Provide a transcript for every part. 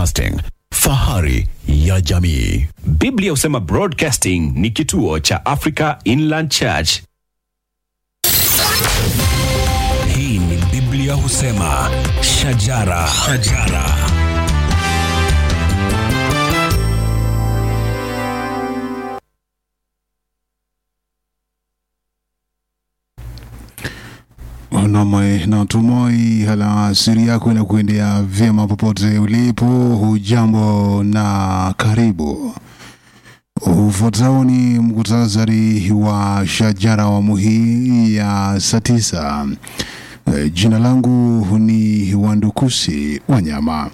Broadcasting, fahari ya jamii. Biblia husema Broadcasting ni kituo cha Africa Inland Church. Hii ni Biblia husema shajara, shajara. Namwe natumai alasiri yako inakuendea vyema popote ulipo. Hujambo na karibu. Ufuatao ni mkutasari wa shajara awamu hii ya saa tisa. E, Jina langu ni Wandukusi Wanyama.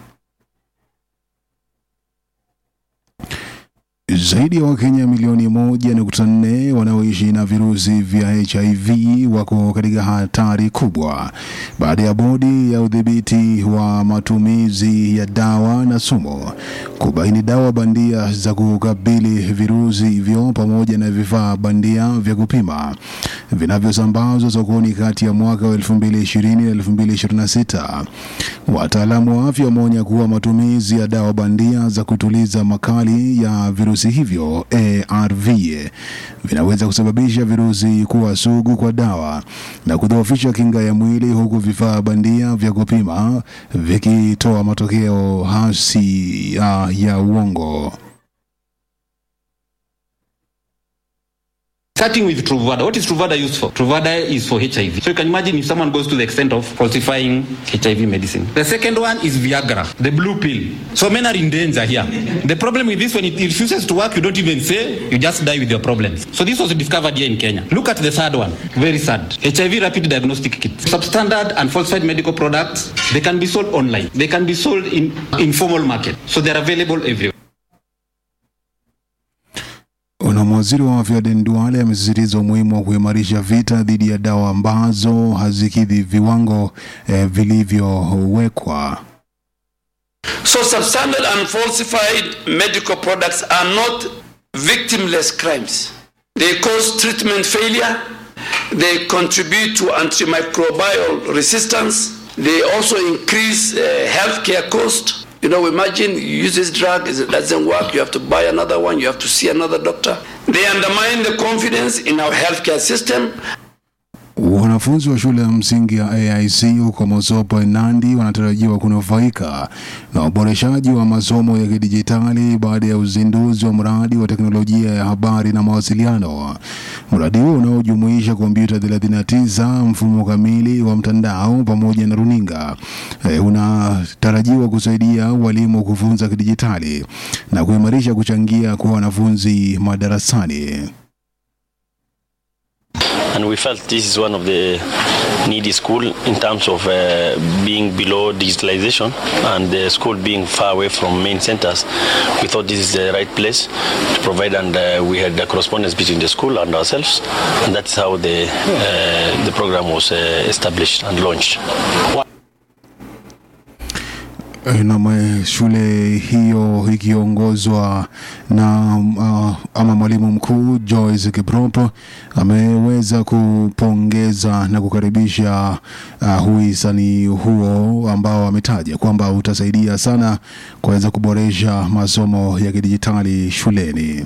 Zaidi ya Wakenya milioni moja nukta nne wanaoishi na virusi vya HIV wako katika hatari kubwa baada ya bodi ya udhibiti wa matumizi ya dawa na sumu kubaini dawa bandia za kukabili virusi hivyo pamoja na vifaa bandia vya kupima vinavyosambazwa sokoni kati ya mwaka wa 2020 na 2026. Wataalamu wa afya wameonya kuwa matumizi ya dawa bandia za kutuliza makali ya virusi hivyo ARV vinaweza kusababisha virusi kuwa sugu kwa dawa na kudhoofisha kinga ya mwili, huku vifaa bandia vya kupima vikitoa matokeo hasi ya, ya uongo. Starting with Truvada. What is Truvada used for? Truvada is for HIV. So you can imagine if someone goes to the extent of falsifying HIV medicine. The second one is Viagra, the blue pill. So men are in danger here. The problem with this, when it refuses to work, you don't even say, you just die with your problems. So this was discovered here in Kenya. Look at the third one. Very sad. HIV rapid diagnostic kit. Substandard and falsified medical products, they can be sold online. They can be sold in informal market. So they're available everywhere. Na waziri wa afya Aden Duale amesisitiza umuhimu wa kuimarisha vita dhidi ya dawa ambazo hazikidhi viwango eh, vilivyowekwa. So substandard and falsified medical products are not victimless crimes. They cause treatment failure. They contribute to antimicrobial resistance. They also increase uh, healthcare cost. You know, imagine you use this drug, it doesn't work, you have to buy another one, you have to see another doctor. They undermine the confidence in our healthcare system Wanafunzi wa shule ya msingi ya AIC huko Mosopo Nandi wanatarajiwa kunufaika na uboreshaji wa masomo ya kidijitali baada ya uzinduzi wa mradi wa teknolojia ya habari na mawasiliano. Mradi huo unaojumuisha kompyuta 39, mfumo kamili wa mtandao pamoja na runinga e, unatarajiwa kusaidia walimu kufunza kidijitali na kuimarisha kuchangia kwa wanafunzi madarasani. and we felt this is one of the needy school in terms of uh, being below digitalization and the school being far away from main centers we thought this is the right place to provide and uh, we had a correspondence between the school and ourselves and that's how the uh, the program was uh, established and launched na shule hiyo ikiongozwa na uh, ama mwalimu mkuu Joyce Kiprop ameweza kupongeza na kukaribisha uh, huisani huo ambao ametaja kwamba utasaidia sana kuweza kuboresha masomo ya kidijitali shuleni.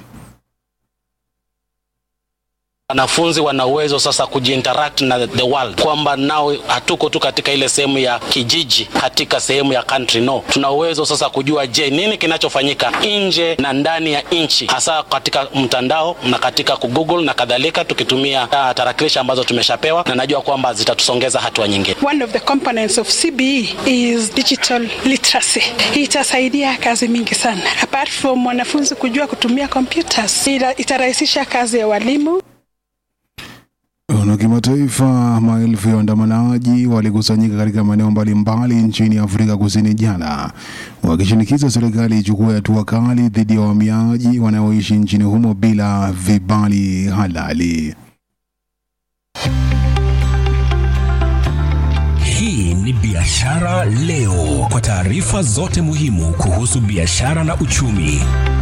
wanafunzi wana uwezo sasa kujiinteract na the world, kwamba nao hatuko tu katika ile sehemu ya kijiji, katika sehemu ya country. No, tuna uwezo sasa kujua, je, nini kinachofanyika nje na ndani ya nchi, hasa katika mtandao na katika kugoogle na kadhalika, tukitumia uh, tarakilishi ambazo tumeshapewa, na najua kwamba zitatusongeza hatua nyingine. One of the components of CBE is digital literacy. Itasaidia kazi mingi sana, apart from wanafunzi kujua kutumia computers, itarahisisha kazi ya walimu. Na kimataifa, maelfu ya waandamanaji walikusanyika katika maeneo mbalimbali nchini Afrika Kusini jana wakishinikiza serikali ichukue hatua kali dhidi ya wahamiaji wanaoishi nchini humo bila vibali halali. Hii ni Biashara Leo, kwa taarifa zote muhimu kuhusu biashara na uchumi.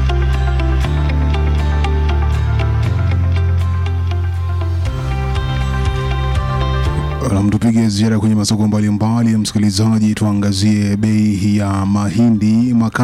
Na tupige ziara kwenye masoko mbalimbali, msikilizaji, tuangazie bei ya mahindi maka